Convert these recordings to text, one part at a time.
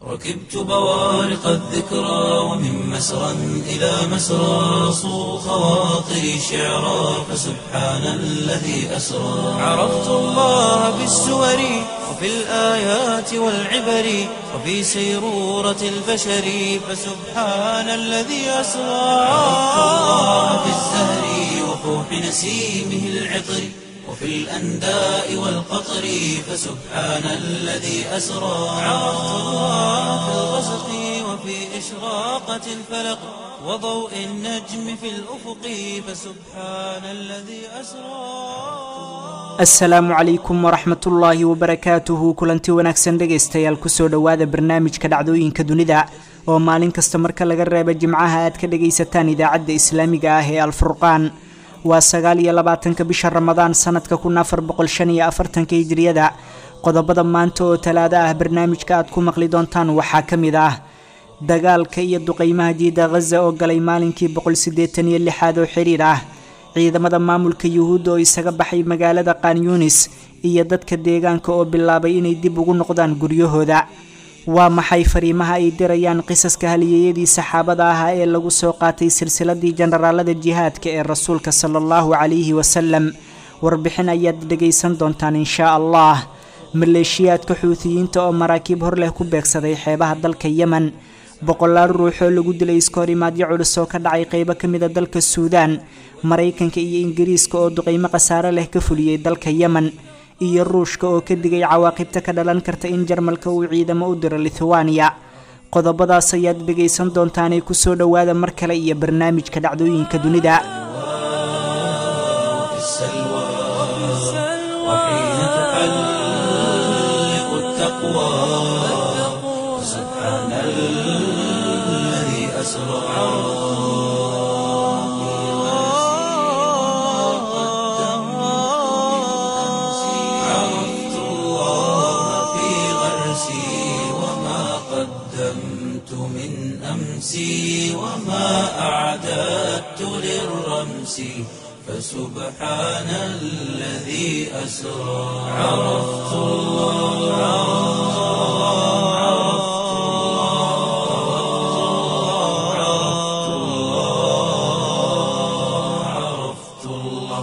ركبت بوارق الذكرى ومن مسرى إلى مسرى صو خواطري شعرا فسبحان الذي أسرى عرفت الله بالسور وفي الآيات والعبر وفي سيرورة البشر فسبحان الذي أسرى عرفت الله بالزهر وفوح نسيمه العطر وفي الأنداء والقطر فسبحان الذي أسرى عرفت الله في الغسق وفي إشراقة الفلق وضوء النجم في الأفق فسبحان الذي أسرى asalaamu calaykum waraxmatullaahi wabarakaatuhu kulanti wanaagsan dhegaystayaal kusoo dhowaada barnaamijka dhacdooyinka dunida oo maalin kasta marka laga reeba jimcaha aad ka dhagaysataan idaacadda islaamiga ah ee alfurqaan waa sagaal iyo labaatanka bisha ramadaan sanadka kun afar boqol shan iyo afartanka hijriyada qodobada maanta oo talaado ah barnaamijka aad ku maqli doontaan waxaa ka mid ah dagaalka iyo duqeymaha jiida khaza oo galay maalinkii boqol siddeetan iyo lixaad oo xidhiir ah ciidamada maamulka yuhuudda oo isaga baxay magaalada kanyunis iyo dadka deegaanka oo bilaabay inay dib ugu noqdaan guryahooda waa maxay fariimaha ay dirayaan qisaska halyeeyadii saxaabada ah ee lagu soo qaatay silsiladii jenaraalada jihaadka ee rasuulka sala allahu calayhi wasalam warbixin ayaad dhegaysan doontaan inshaa allah maleeshiyaadka xuutiyiinta oo maraakiib hor leh ku beegsaday xeebaha dalka yemen boqolaal ruux oo lagu dilay iska hor imaadyo culus oo ka dhacay qeybo ka mida dalka suudaan maraykanka iyo ingiriiska oo duqeymo khasaare leh ka fuliyey dalka yemen iyo ruushka oo ka digay cawaaqibta ka dhalan karta in jarmalka uu ciidamo u diro lithuania qodobadaas ayaad dhegaysan doontaanee kusoo dhowaada mar kale iyo barnaamijka dhacdooyinka dunida في السلوى وحين تحلق التقوى سبحان الذي أسرى عرفت الله في غرسي وما قدمت من أمسي وما أعددت للرمس فسبحان الذي أسرى عرفت الله عرفت الله عرفت الله عرفت الله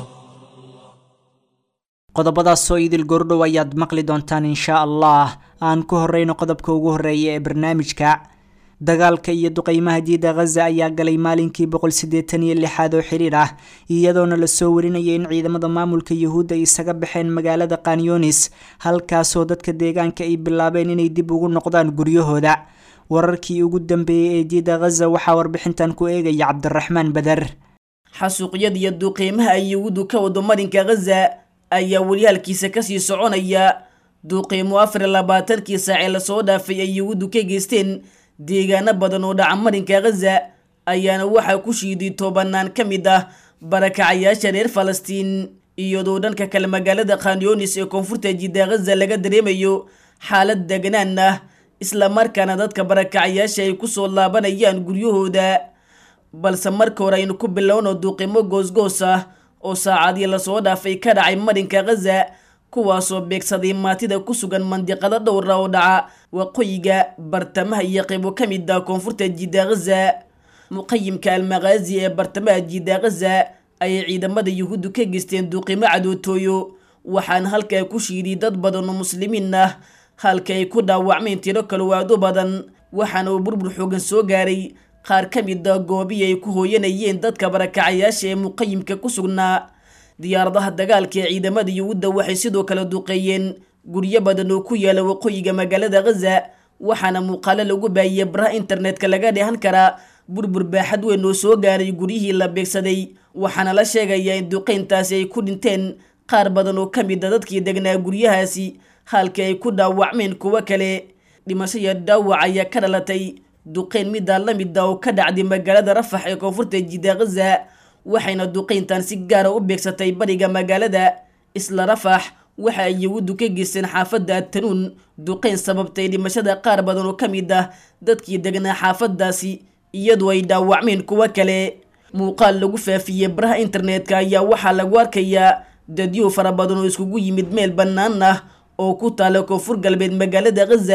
qodobadaasoo idil gordhow ayaad maqli doontaan inshaa allah aan ku horeyno qodobka ugu horeeya ee barnaamijka dagaalka iyo duqeymaha jiida khaza ayaa galay maalinkii boqol siddeetan iyo lixaad oo xidhiir ah iyadoona lasoo warinayay in ciidamada maamulka yuhuudda ay isaga baxeen magaalada kanyunis halkaasoo dadka deegaanka ay bilaabeen inay dib ugu noqdaan guryahooda wararkii ugu dambeeyey ee jiida khaza waxaa warbixintan ku eegaya cabdiraxmaan bader xasuuqyada iyo duuqiimaha ay yuhuuddu ka wado marinka khaza ayaa weli halkiisa kasii soconaya duuqiimo afar iyo labaatankii saacee lasoo dhaafay ay yuhuuddu ka geysteen deegaano badan oo dhaca marinka khaza ayaana waxaa ku shiiday tobanaan ka mid ah barakacayaasha reer falastiin iyadoo dhanka kale magaalada khanyonis ee koonfurta jidda khaza laga dareemayo xaalad deganaan ah islamarkaana dadka barakacayaasha ay kusoo laabanayaan guryahooda balse marka hore aynu ku bilowno duuqimo goosgoos ah oo saacadii lasoo dhaafay ka dhacay marinka khaza kuwaasoo beegsaday maatida ku sugan mandiqado dhowra oo dhaca waqooyiga bartamaha iyo qaybo ka mid ah koonfurta jidda khaza muqayimka almakhaazi ee bartamaha jidda khaza ayay ciidamada yuhuuddu ka geysteen duuqimo cadootooyo waxaana halkaa ku shiiday dad badan oo muslimiin ah halka ay ku dhaawacmeen tiro kalwaado badan waxaana uu burbur xoogan soo gaaray qaar ka mid a goobii ay ku hooyanayeen dadka barakacayaasha ee muqayimka ku sugnaa diyaaradaha dagaalka ee ciidamada yuhuudda waxay sidoo kale duqeeyeen guryo badan oo ku yaala waqooyiga magaalada khaza waxaana muuqaalo lagu baahiyey baraha internetka laga dheehan karaa burbur baaxad weyn oo soo gaaray guryihii la beegsaday waxaana la sheegayaa in duqeyntaasi ay ku dhinteen qaar badan oo ka mid a dadkii degnaa guryahaasi halka ay ku dhaawacmeen kuwo kale dhimasho iyo dhaawac ayaa ka dhalatay duqeyn middaa la mid ah oo ka dhacday magaalada rafax ee koonfurta jidda khaza waxayna duqeyntan si gaara u beegsatay bariga magaalada isla rafax waxa ay yahuuddu ka geysteen xaafadda atanuun duqeyn sababtay dhimashada qaar badan oo ka mid ah dadkii degnaa xaafaddaasi iyadoo ay dhaawacmeen kuwo kale muuqaal lagu faafiyey baraha internetka ayaa waxaa lagu arkayaa dadyo fara badan oo iskugu yimid meel bannaan ah oo ku taala koonfur galbeed magaalada khaza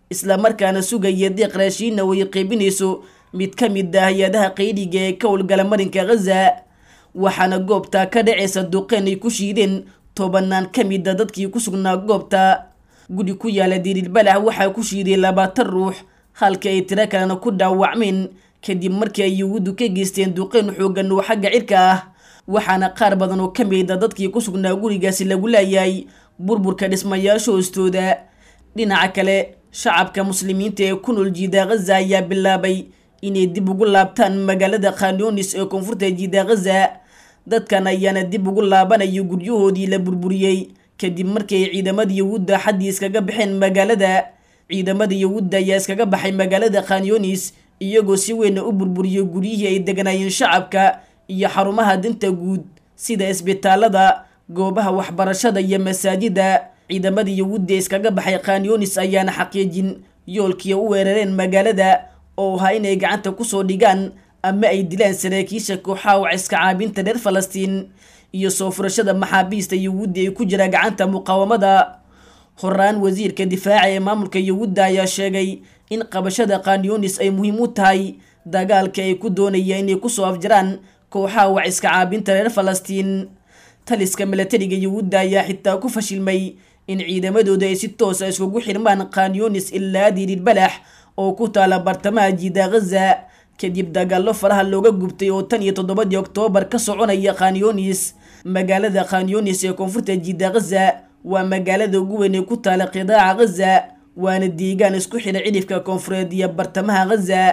islamarkaana sugaya deeq raashiinna way qeybinayso mid ka mid ah hay-adaha qeydiga ee ka howlgala marinka khaza waxaana goobta ka dhacaysa duqeen ay ku shiideen tobanaan ka mid a dadkii ku sugnaa goobta guri ku yaala diirilbalax waxaa ku shiiday labaatan ruux halka ay tiro kalena ku dhaawacmeen kadib markii ay yuhuuddu ka geysteen duqeyn xoogan oo xagga cirka ah waxaana qaar badan oo ka mid a dadkii ku sugnaa gurigaasi lagu laayahay burburka dhismayaasha hoostooda dhinaca kale shacabka muslimiinta ee ku nool jiida khaza ayaa bilaabay inay dib ugu laabtaan magaalada khanyonis ee koonfurta jiida khaza dadkan ayaana dib ugu laabanayo guryahoodii la burburiyey kadib markii ay ciidamada yuhuudda xaddii iskaga baxeen magaalada ciidamada yuhuudda ayaa iskaga baxay magaalada khanyonis iyagoo si weyna u burburiyey guryihii ay deganaayeen shacabka iyo xarumaha dinta guud sida isbitaalada goobaha waxbarashada iyo masaajida ciidamada yuhuudda iskaga baxay khanyonis ayaana xaqiijin yoolkii u weerareen magaalada oo ahaa inay gacanta kusoo dhigaan ama ay dilaan saraakiisha kooxaha waciska caabinta reer falastiin iyo soo furashada maxaabiista yuhuudda ay ku jira gacanta muqaawamada horaan wasiirka difaaca ee maamulka yuhuudda ayaa sheegay in qabashada khanyonis ay muhiim u tahay dagaalka ay ku doonayeen inay kusoo afjaraan kooxaha waciska caabinta reer falastiin taliska milatariga yuhuudda ayaa xitaa ku fashilmay in ciidamadooda ay si toosa iskugu xirmaan khanyonis ilaa diirilbalax oo ku taala bartamaha jiida khaza kadib dagaallo faraha looga gubtay oo tan iyo toddobadii oktoobar ka soconaya khanyonis magaalada khanyonis ee koonfurta jiida khaza waa magaalada ugu weyn ee ku taala qidaaca khaza waana deegaan isku xidha cidhifka koonfureed iyo bartamaha khaza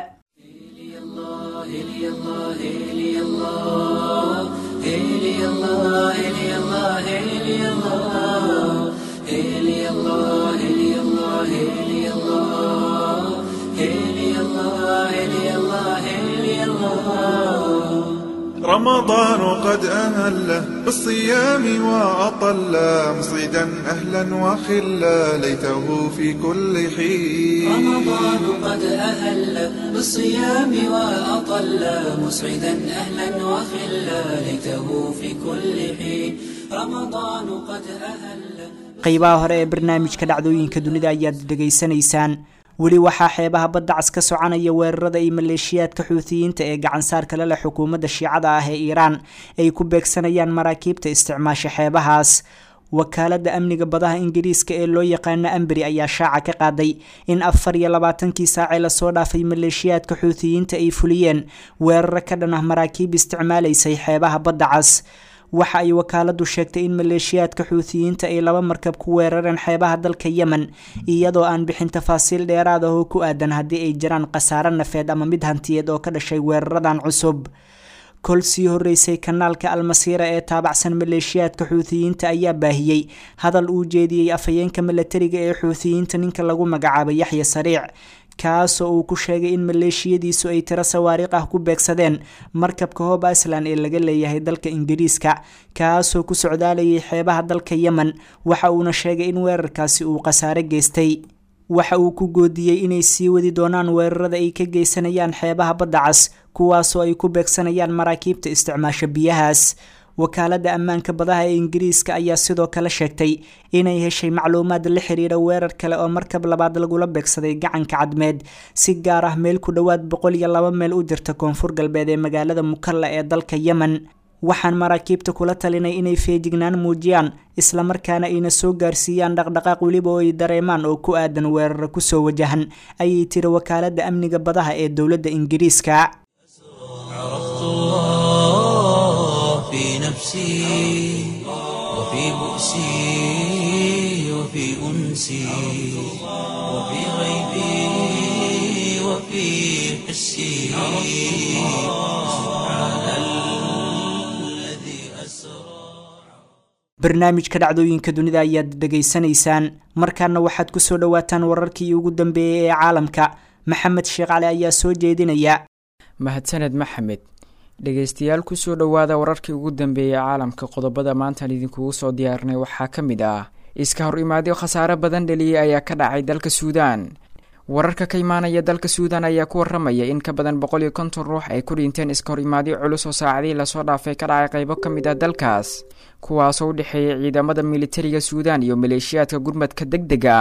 رمضان قد أهل بالصيام وأطل مصيدا أهلا وخلا ليته في كل حين رمضان قد أهل بالصيام وأطل مسعدا أهلا وخلا ليته في كل حين رمضان قد أهل qeybaha hore ee barnaamijka dhacdooyinka dunida ayaad dhegaysanaysaan weli waxaa xeebaha badda cas ka soconaya weerarada iyo maleeshiyaadka xuutiyiinta ee gacansaarka leh xukuumadda shiicada ah ee iiraan ay ku beegsanayaan maraakiibta isticmaasha xeebahaas wakaaladda amniga badaha ingiriiska ee loo yaqaano amberi ayaa shaaca ka qaaday in afar iyo labaatankii saacee lasoo dhaafay maleeshiyaadka xuutiyiinta ay fuliyeen weeraro ka dhan ah maraakiib isticmaalaysay xeebaha badda cas waxa ay wakaaladu sheegtay in maleeshiyaadka xuutiyiinta ay laba markab ku weerareen xeebaha dalka yemen iyadoo aan bixin tafaasiil dheeraad ah oo ku aadan haddii ay jiraan khasaare nafeed ama mid hantiyeed oo ka dhashay weeraradan cusub kol sii horeysay kanaalka almasiira ee taabacsan maleeshiyaadka xuutiyiinta ayaa baahiyey hadal uu jeediyey afhayeenka milatariga ee xuutiyiinta ninka lagu magacaabay yaxya sariic kaasoo uu ku sheegay in maleeshiyadiisu ay tiro sawaariikh ah ku beegsadeen markabka hob iceland ee laga leeyahay dalka ingiriiska kaasoo ku socdaalayay xeebaha dalka yemen waxa uuna sheegay in weerarkaasi uu khasaare geystay waxa uu ku goodiyey inay sii wadi doonaan weerarada ay ka geysanayaan xeebaha badda cas kuwaasoo ay ku beegsanayaan maraakiibta isticmaasha biyahaas wakaaladda ammaanka badaha ee ingiriiska ayaa sidoo kale sheegtay inay heshay macluumaad la xiriira weerar kale oo markab labaad lagula beegsaday gacanka cadmeed si gaar ah meel ku dhowaad boqol iyo laba meel u jirta koonfur galbeed ee magaalada mukalla ee dalka yemen waxaan maraakiibta kula talinay inay feejignaan muujiyaan islamarkaana ayna soo gaarsiiyaan dhaqdhaqaaq weliba oo ay dareemaan oo ku aadan weeraro kusoo wajahan ayay tiri wakaaladda amniga badaha ee dowladda ingiriiska عرفت الله في نفسي وفي بؤسي وفي أنسي وفي غيبي وفي حسي سبحان الذي أسرى barnaamijka dhacdooyinka dunida ayaad dhegaysanaysaan markaana waxaad kusoo dhawaataan wararkii ugu dambeeyey ee caalamka maxamed sheekh cali ayaa soo jeedinaya mahadsaned maxamed dhegeystayaal kusoo dhowaada wararkii ugu dambeeyay caalamka qodobada maantaan idinkugu soo diyaarinay waxaa ka mid ah iska hor imaadyo khasaare badan dhaliyey ayaa ka dhacay dalka suudaan wararka ka imaanaya dalka suudaan ayaa ku waramaya in ka badan boqol iyo konton ruux ay ku dhinteen iska hor imaadyo culus oo saacadihii lasoo dhaafay ka dhacay qaybo ka mid ah dalkaas kuwaasoo u dhexeeyay ciidamada militariga suudaan iyo maleeshiyaadka gurmadka deg dega ah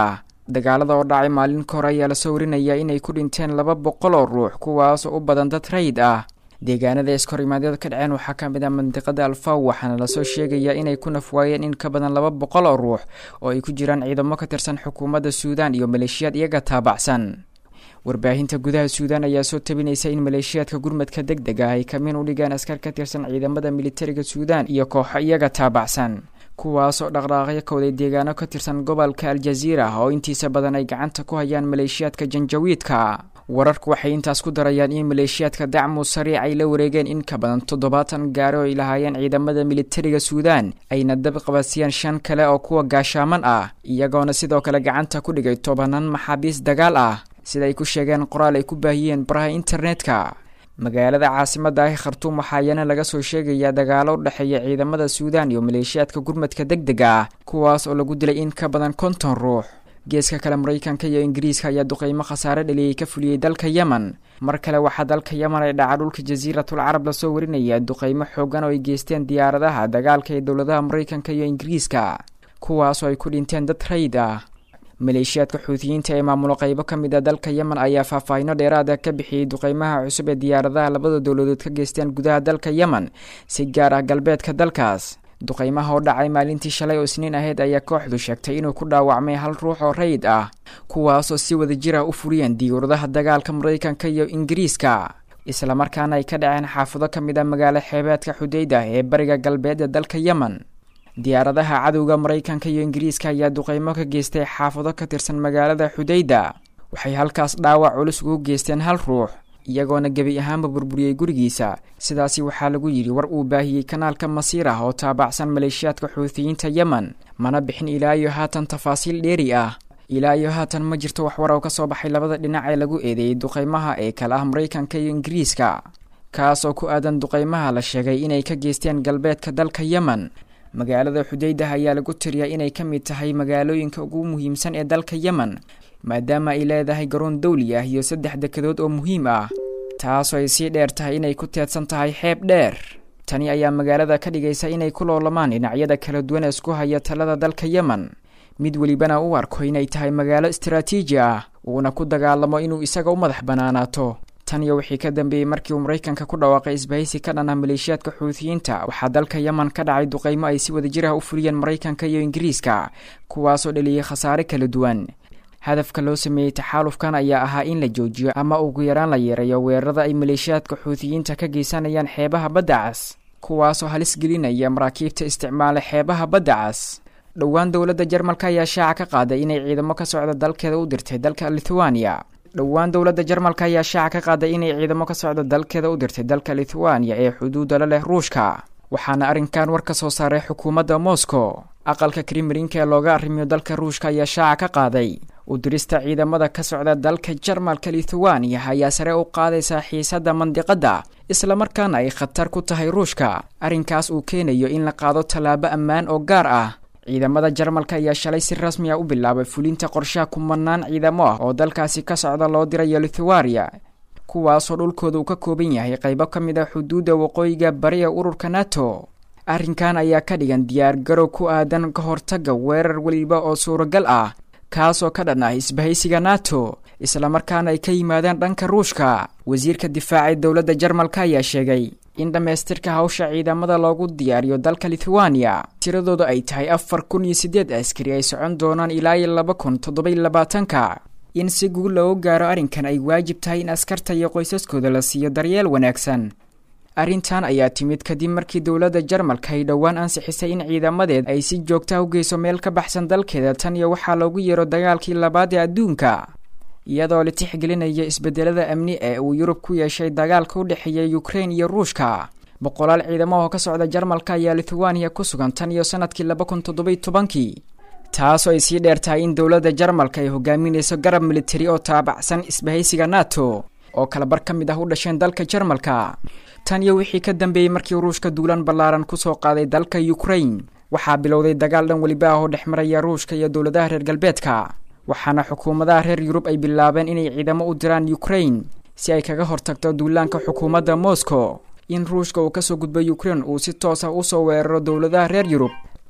dagaalada oo dhacay maalin ka hor ayaa lasoo warinayaa inay ku dhinteen laba boqol oo ruux kuwaasoo u badan dad rayid ah deegaanada iskahor-imaadyada ka dhaceen waxaa ka mid ah mandiqada alfaw waxaana lasoo sheegayaa inay ku nafwaayeen in ka badan laba boqol oo ruux oo ay ku jiraan ciidamo ka tirsan xukuumadda suudaan iyo maleeshiyaad iyaga taabacsan warbaahinta gudaha suudaan ayaa soo tabinaysa in maleeshiyaadka gurmadka deg deg ah ay kamiin u dhigaan askar ka tirsan ciidamada militariga suudaan iyo kooxo iyaga taabacsan kuwaasoo dhaqdhaaqyo kowday deegaano ka tirsan gobolka aljaziira oo intiisa badan ay gacanta ku hayaan maleeshiyaadka janjawiidka wararku waxay intaas ku darayaan in maleeshiyaadka dacmu sariic ay la wareegeen in ka badan toddobaatan gaari oo ay lahaayeen ciidamada militariga suudaan ayna dab qabasiyeen shan kale oo kuwa gaashaaman ah iyagoona sidoo kale gacanta ku dhigay tobanaan maxaabiis dagaal ah sida ay ku sheegeen qoraal ay ku baahiyeen baraha internetka magaalada caasimada ahi khartuum waxaayana laga soo sheegayaa dagaalo u dhexeeya ciidamada suudaan iyo maleeshiyaadka gurmadka deg dega ah kuwaas oo lagu dilay in ka badan konton ruux geeska kale maraykanka iyo ingiriiska ayaa duqeymo khasaare dhaliyay ka fuliyey dalka yemen mar kale waxaa dalka yemen ay dhaca dhulka jasiiratul carab lasoo warinaya duqeymo xoogan oo ay geysteen diyaaradaha dagaalka ee dowladaha maraykanka iyo ingiriiska kuwaasoo ay ku dhinteen dad rayid ah maleeshiyaadka xuutiyiinta ee maamulo qeybo ka mid a dalka yemen ayaa faahfaahino dheeraada ka bixiyey duqeymaha cusub ee diyaaradaha labada dowladood ka geysteen gudaha dalka yemen si gaar ah galbeedka dalkaas duqeymaha oo dhacay maalintii shalay oo isniin ahayd ayaa kooxdu sheegtay inuu ku dhaawacmay hal ruux oo rayid ah kuwaasoo si wada jir ah u fuliyeen diyuuradaha dagaalka maraykanka iyo ingiriiska islamarkaana ay ka dhaceen xaafado ka mid a magaalo xeebeedka xudeyda ee bariga galbeed ee dalka yemen diyaaradaha cadowga maraykanka iyo ingiriiska ayaa duqeymo ka geystay xaafado ka tirsan magaalada xudeyda waxay halkaas dhaawac culus ugu geysteen hal ruux iyagoona gebi ahaanba burburiyey gurigiisa sidaasi waxaa lagu yidhi war uu baahiyey kanaalka masiir ah oo taabacsan maleeshiyaadka xuutiyiinta yemen mana bixin ilaa iyo haatan tafaasiil dheeri ah ilaa iyo haatan ma jirto wax war oo ka soo baxay labada dhinac ee lagu eedeeyey duqeymaha ee kale ah maraykanka iyo ingiriiska kaas oo ku aadan duqeymaha la sheegay inay ka geysteen galbeedka dalka yemen magaalada xudeydah ayaa lagu tiriyaa inay ka mid tahay magaalooyinka ugu muhiimsan ee dalka yemen maadaama ay leedahay garoon dawli ah iyo saddex dekedood oo muhiim ah taasoo ay sii dheer tahay inay ku teedsan tahay xeeb dheer tani ayaa magaalada ka dhigaysa inay ku loolamaan dhinacyada kala duwan ee isku haya talada dalka yemen mid welibana u arko inay tahay magaalo istaraatiiji ah uuna ku dagaalamo inuu isaga u madax banaanaato tan iyo wixii ka dambeeyey markii uu maraykanka ku dhawaaqay isbahaysi ka dhan ah maleeshiyaadka xuutiyiinta waxaa dalka yemen ka dhacay duqeymo ay si wada jir ah u fuliyeen maraykanka iyo ingiriiska kuwaasoo dhaliyey khasaare kala duwan hadafka loo sameeyey taxaalufkan ayaa ahaa in la joojiyo ama ugu yaraan la yareeyo weerarada ay maleeshiyaadka xuutiyiinta ka geysanayaan xeebaha badda cas kuwaasoo halis gelinaya maraakiibta isticmaala xeebaha badda cas dhowaan dowladda jarmalka ayaa shaaca ka qaaday inay ciidamo ka socda dalkeeda u dirtay dalka lithuania dhowaan dowladda jarmalka ayaa shaaca ka qaaday inay ciidamo ka socda dalkeeda u dirtay dalka lithuania ee xuduuda la leh ruushka waxaana arrinkan war ka soo saaray xukuumadda moscow aqalka kremlinka ee looga arrimiyo dalka ruushka ayaa shaaca ka qaaday u dirista ciidamada ka socda dalka jarmalka lithuania ayaa sare u qaadaysaa xiisadda mandiqadda islamarkaana ay khatar ku tahay ruushka arrinkaas uu keenayo in la qaado tallaabo ammaan oo gaar ah ciidamada jarmalka ayaa shalay si rasmi ah u bilaabay fulinta qorshaha kumanaan ciidamo ah oo dalkaasi ka socda loo dirayo lithuania kuwaasoo dhulkooda uu ka kooban yahay qaybo ka mid a xuduudda waqooyiga bari ee ururka nato arrinkan ayaa ka dhigan diyaar garow ku aadan ka hortagga weerar weliba oo suuragal ah kaasoo ka dhan ah isbahaysiga nato islamarkaana ay ka yimaadaan dhanka ruushka wasiirka difaaca dowladda jarmalka ayaa sheegay in dhammaystirka hawsha ciidamada loogu diyaariyo dalka lithuania tiradooda ay tahay afar kun iyo siddeed askari ay socon doonaan ilaa iyo laba kun toddobai labaatanka in si guul loogu gaaro arrinkan ay waajib tahay in askarta iyo qoysaskooda la siiyo daryeel wanaagsan arrintan ayaa timid kadib markii dowladda jarmalka ay dhowaan ansixisay in ciidamadeed ay si joogta u geyso meel ka baxsan dalkeeda tan iyo waxaa loogu yeero dagaalkii labaad ee adduunka iyadoo la tixgelinaya isbedelada amni ee uu yurub ku yeeshay dagaalka u dhexeeya ukrein iyo ruushka boqolaal ciidamo oo ka socda jarmalka ayaa lithuania ku sugan tan iyo sanadkii laba kun toddobai tobankii taasoo ay sii dheer tahay in dowladda jarmalka ay hogaaminayso garab militari oo taabacsan isbahaysiga nato oo kalabar ka mid ah u dhasheen dalka jarmalka tan iyo wixii ka dambeeyey markii ruushka duulaan ballaaran kusoo qaaday dalka ukrain waxaa bilowday dagaal dhan weliba ah oo dhex maraya ruushka iyo dowladaha reer galbeedka waxaana xukuumadaha reer yurub ay bilaabeen inay ciidamo u diraan ukrain si ay kaga hortagto duulaanka xukuumadda moscow in ruushka uu kasoo gudbo ukrain uu si toos ah usoo weeraro dowladaha reer yurub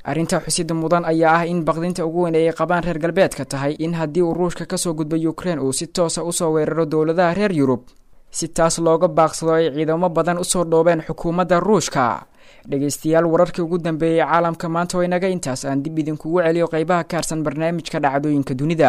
arrinta xusida mudan ayaa ah in baqdinta ugu weyn ay qabaan reer galbeedka tahay in haddii uu ruushka kasoo gudbo ukrein uu si toosa usoo weeraro dowladaha reer yurub si taas looga baaqsado ay ciidamo badan usoo dhoobeen xukuumadda ruushka dhegaystayaal wararkii ugu dambeeyey caalamka maanta waa inaga intaas aan dib idinkugu celiyo qeybaha kaarsan barnaamijka dhacdooyinka dunida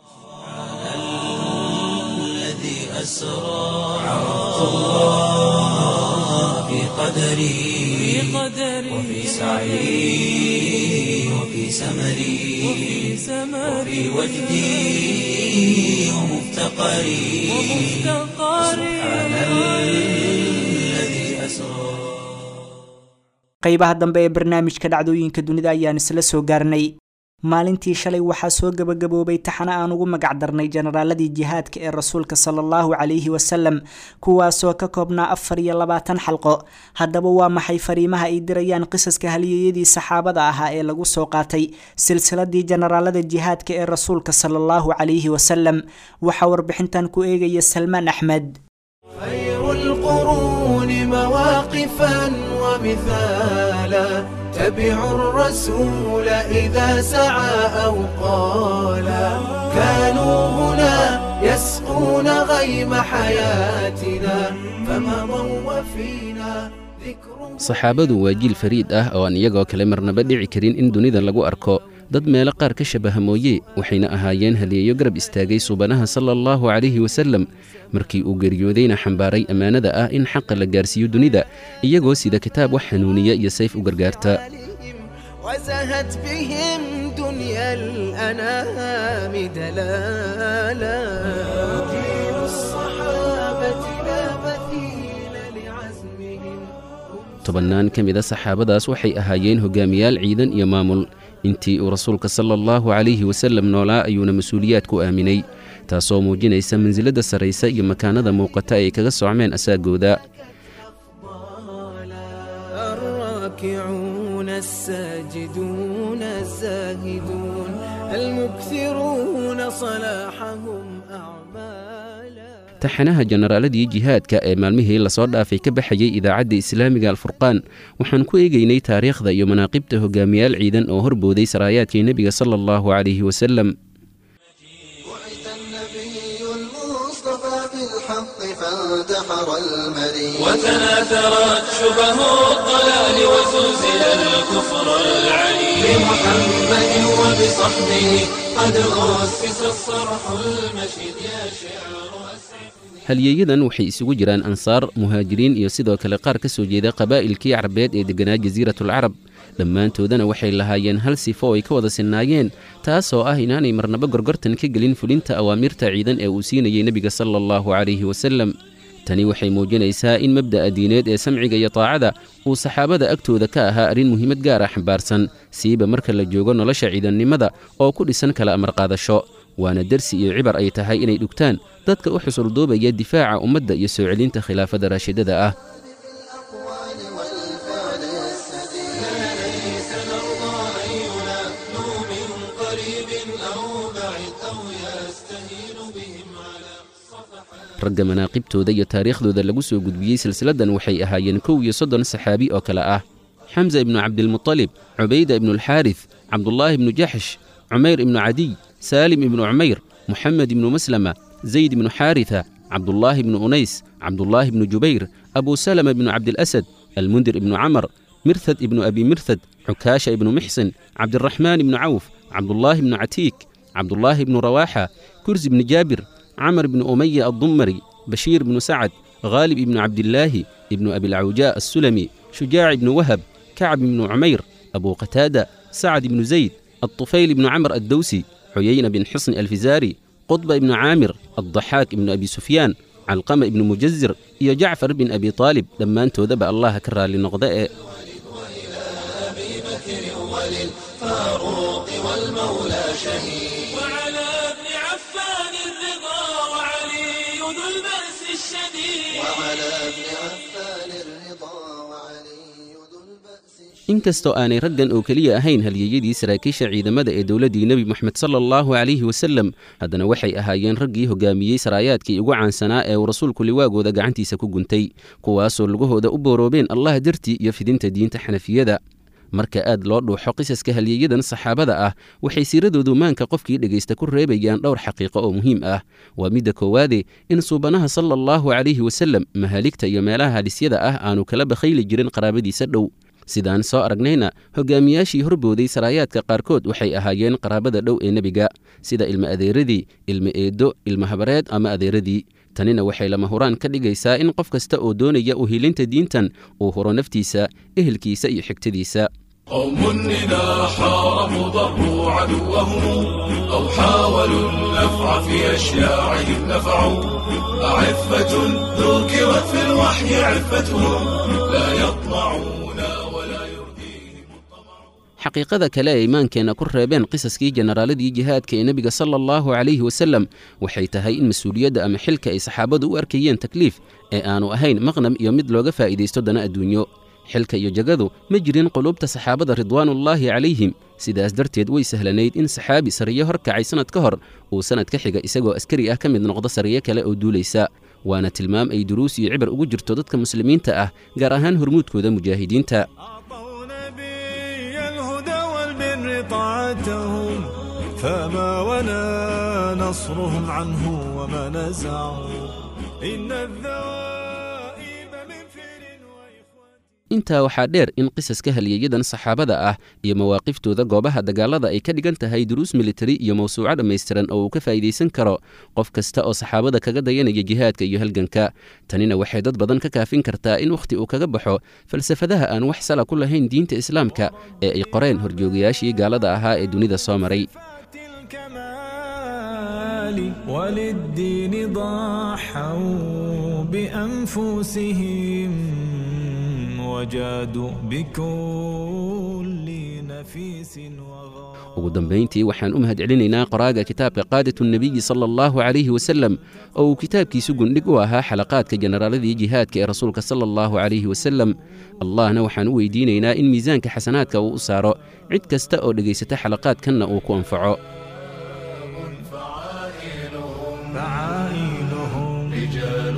الذي أسرى عرفت الله في قدري وفي سعي وفي سمري وفي وجدي ومفتقري سبحان الذي أسرى qaybaha dambe ee barnaamijka dhacdooyinka dunida ayaan isla soo gaarnay maalintii shalay waxaa soo gabagaboobay taxane aan ugu magac darnay jenaraaladii jihaadka ee rasuulka sala allahu calayhi wasalam kuwaasoo ka koobnaa afar iyo labaatan xalqo haddaba waa maxay fariimaha ay dirayaan qisaska halyeeyadii saxaabada ahaa ee lagu soo qaatay silsiladii jenaraalada jihaadka ee rasuulka sala allahu calayhi wasalam waxaa warbixintan ku eegaya salmaan axmed خير القرون مواقفا ومثالا تبع الرسول إذا سعى أو قالا كانوا هنا يسقون غيم حياتنا فمضوا وفينا ذكر saxaabadu waa jiil fariid ah oo aan iyagoo kale marnaba dhici karin in dunida lagu arko dad meelo qaar ka shabaha mooye waxayna ahaayeen haliyeeyo garab istaagay suubanaha sala allahu calayhi wasallam markii uu geeriyoodayna xambaaray ammaanada ah in xaqa la gaarsiiyo dunida iyagoo sida kitaab wax xanuuniya iyo sayf u gargaarta عليهم وزهت بهم دنيا الأنام دلالا جيل الصحابة لا مثيل لعزمهم tobannaan ka mid a saxaabadaas waxay ahaayeen hogaamiyaal ciidan iyo maamul intii uu rasuulka sala allahu calayhi wasallam noolaa ayuuna mas-uuliyaad ku aaminay taasoo muujinaysa mansiladda sarraysa iyo makaanada muuqata ay kaga socmeen asaagooda الراكعون الساجدون الزاهدون المكثرون صلاحهم أعمالا taxanaha jenaraaladii jihaadka ee maalmihii lasoo dhaafay ka baxayey idaacadda islaamiga alfurqaan waxaan ku eegaynay taariikhda iyo manaaqibta hogaamiyaal ciidan oo horbooday saraayaadkii nebiga sala allahu calayhi wasallam بعث النبي المصطفى بالحق فانتحر المريض وتناثرت شبه الضلال وزلزل الكفر العليم بمحمد وبصحبه قد أسس الصرح المشيد يا شعر أسعد halyeeyadan waxay isugu jiraan ansaar muhaajiriin iyo sidoo kale qaar ka soo jeeda qabaa'ilkii carbeed ee degganaa jasiiratulcarab dhammaantoodana waxay lahaayeen hal sifo oo ay ka wada sinnaayeen taasoo ah inaanay marnaba gorgortan ka gelin fulinta awaamirta ciidan ee uu siinayey nebiga sala allahu calayhi wasallam tani waxay muujinaysaa in mabda'a diineed ee samciga iyo taacada uu saxaabada agtooda ka ahaa arrin muhiimad gaar ah xambaarsan siiba marka la joogo nolosha ciidannimada oo ku dhisan kala amarqaadasho waana dersi iyo cibar ay tahay inay dhugtaan dadka u xusulduubaya difaaca ummadda iyo soo celinta khilaafada raashidada ah الأقوال والفعل السديد ليس نرضى أن ينالوا من قريب أو بعيد أو يستهين بهم على ragga manaaqibtooda iyo taariikhdooda lagu soo gudbiyey silsiladdan waxay ahaayeen kow iyo soddon saxaabi oo kale ah xamsa ibnu cabdilmutalib cubayda ibnualxaaris cabdulaahi ibnu jaxsh cumayr ibnu cadiy saalim ibnu cumayr moxamed ibnu maslama zayd ibnu xaarisa cabdulaahi ibnu unays cabdulaahi ibnu jubayr abu salama ibnu cabdilasad almundir ibnu camar mirhad ibnu abi mirhad xukaasha ibnu mixsin cabdiraxmaan ibnu cawf cabdulaahi ibnu catiik cabdulaahi ibnu rawaaxa kursi ibnu jaabir camar ibnu umaya addumari bashiir ibnu sacad غaalib ibnu cabdilaahi ibnu abilcawjaa assulami shujaac ibnu wahab kacb ibnu cumayr abu qataada sacad ibnu zayd الطفيل بن عمر الدوسي حيين بن حصن الفزاري قطب بن عامر الضحاك بن أبي سفيان علقمة بن مجزر إيا جعفر بن أبي طالب لما أنتو ذبع الله كرى لنقضاء وعلى ابن عفان الرضا وعلي ذو البأس الشديد وعلى ابن عفان الرضا وعلي ذو البأس inkastoo aanay raggan oo keliya ahayn halyeeyadii saraakiisha ciidamada ee dowladdii nebi moxamed sala allahu calayhi wasallam haddana waxay ahaayeen raggii hogaamiyey saraayaadkii ugu caansanaa ee uu rasuulku liwaagooda gacantiisa ku guntay kuwaasoo lugahooda u booroobeen allah dartii iyo fidinta diinta xanafiyada marka aad loo dhuuxo qisaska halyeeyadan saxaabada ah waxay siiradoodu maanka qofkii dhegaysta ku reebayaan dhowr xaqiiqo oo muhiim ah waa midda koowaade in suubanaha sala allahu calayhi wasallam mahaaligta iyo meelaha halisyada ah aanu kala bakhayli jirin qaraabadiisa dhow sidaan soo aragnayna hogaamiyaashii horbooday saraayaadka qaarkood waxay ahaayeen qaraabada dhow ee nebiga sida ilma adeeradii ilma eeddo ilma habareed ama adeeradii tanina waxay lama huraan ka dhigaysaa in qof kasta oo doonaya uhilinta diintan uu huro naftiisa ehelkiisa iyo xigtadiisa قوم إذا حاربوا ضروا عدوهم أو حاولوا النفع في أشياعهم نفعوا أعفة ذكرت في الوحي عفتهم لا يطمعون ولا يرديهم xaqiiqada kale ee imaankeenna ku reebeen qisaskii jenaraaladii jihaadka ee nebiga sala allahu calayhi wasallam waxay tahay in mas-uuliyadda ama xilka ay saxaabadu u arkayeen takliif ee aanu ahayn maqnam iyo mid looga faa'iidaysto dana adduunyo xilka iyo jagadu ma jirin qulubta saxaabada ridwaanullaahi calayhim sidaas darteed way sahlanayd in saxaabi sariyo hor kacay sannad ka hor uu sannad ka xiga isagoo askari ah ka mid noqdo sariyo kale oo duulaysa waana tilmaam ay duruus iyo cibar ugu jirto dadka muslimiinta ah gaar ahaan hormuudkooda mujaahidiinta أعطوا نبي الهدى والبر طاعتهم فما ونا نصرهم عنه وما نزعوا إن الذوائب من فر وإخوة intaa waxaa dheer in qisaska halyeeyadan saxaabada ah iyo mawaaqiftooda goobaha dagaalada ay ka dhigan tahay duruus militari iyo mawsuuco dhammaystiran oo uu ka faa'iidaysan karo qof kasta oo saxaabada kaga dayanaya jihaadka iyo halganka tanina waxay dad badan ka kaafin kartaa in wakhti uu kaga baxo falsafadaha aan wax sala ku lahayn diinta islaamka ee ay qoreen horjoogayaashii gaalada ahaa ee dunida soo maray الكمال وللدين ضحوا بأنفسهم وجادوا بكل نفيس وغار ugu dambayntii waxaan u mahad celinaynaa qoraaga kitaabka qaadatu nebiyi sala allahu calayhi wasallam oo uu kitaabkiisu gundhig u ahaa xalaqaadka jenaraaladii jihaadka ee rasuulka sala allahu calayhi wasallam allahna waxaan u weydiinaynaa in miisaanka xasanaadka uu u saaro cid kasta oo dhegaysata xalaqaadkanna uu ku anfaco فعائلهم رجال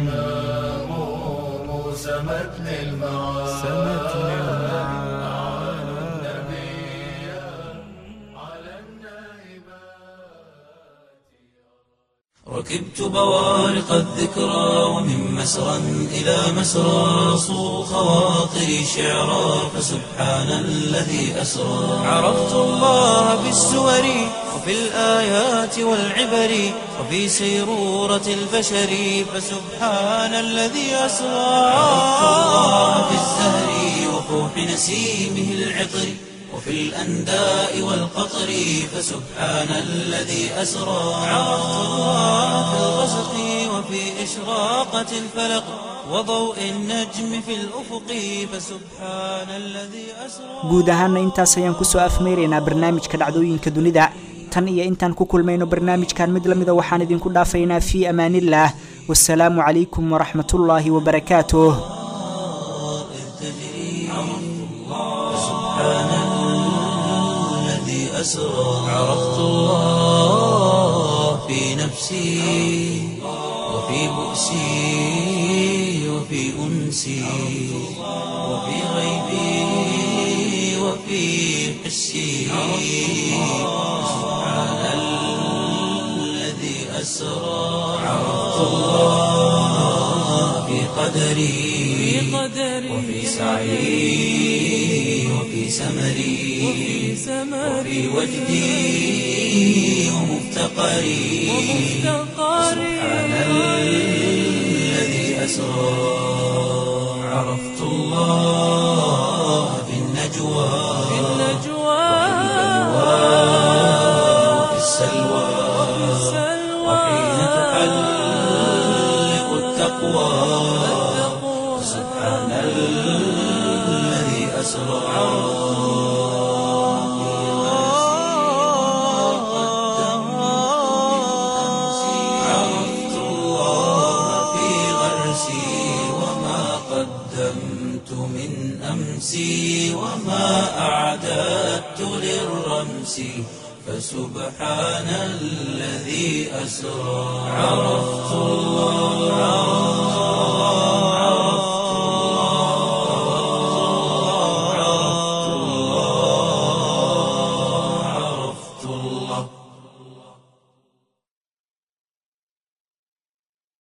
همامهم سمت للمعاد سمت للمعاد ركبت بوارق الذكرى ومن مسرى إلى مسرى صو خواطري شعرا فسبحان الذي أسرى عرفت الله بالسور وفي الآيات والعبر وفي سيرورة البشر فسبحان الذي أسرى عرفت الله بالزهر وفوح نسيمه العطر وفي الأنداء والقطر فسبحان الذي أسرى عرفت الله في الغسق وفي إشراقة الفلق وضوء النجم في الأفق فسبحان الذي أسرى guud ahaana intaas ayaan kusoo afmeyraynaa barnaamijka dhacdooyinka dunida tan iyo intaan ku kulmayno barnaamijkan mid lamida waxaan idinku dhaafaynaa fii amaanillaah wasalaamu calaykum waraxmatullaahi wabarakaatuh الذي أسرى عرفت الله في نفسي وفي بؤسي وفي أنسي وفي غيبي وفي حسي سبحان الذي أسرى عرفت الله في قدري وفي سعي وفي سمري وفي وجدي ومفتقري سبحان الذي أسرى عرفت الله في النجوى وفي السلوى وحين تحلق التقوى سبحان الذي أسرى عرفت الله في غرسي وما قدمت من أمسي وما أعددت للرمس فسبحان الذي أسرى عرفت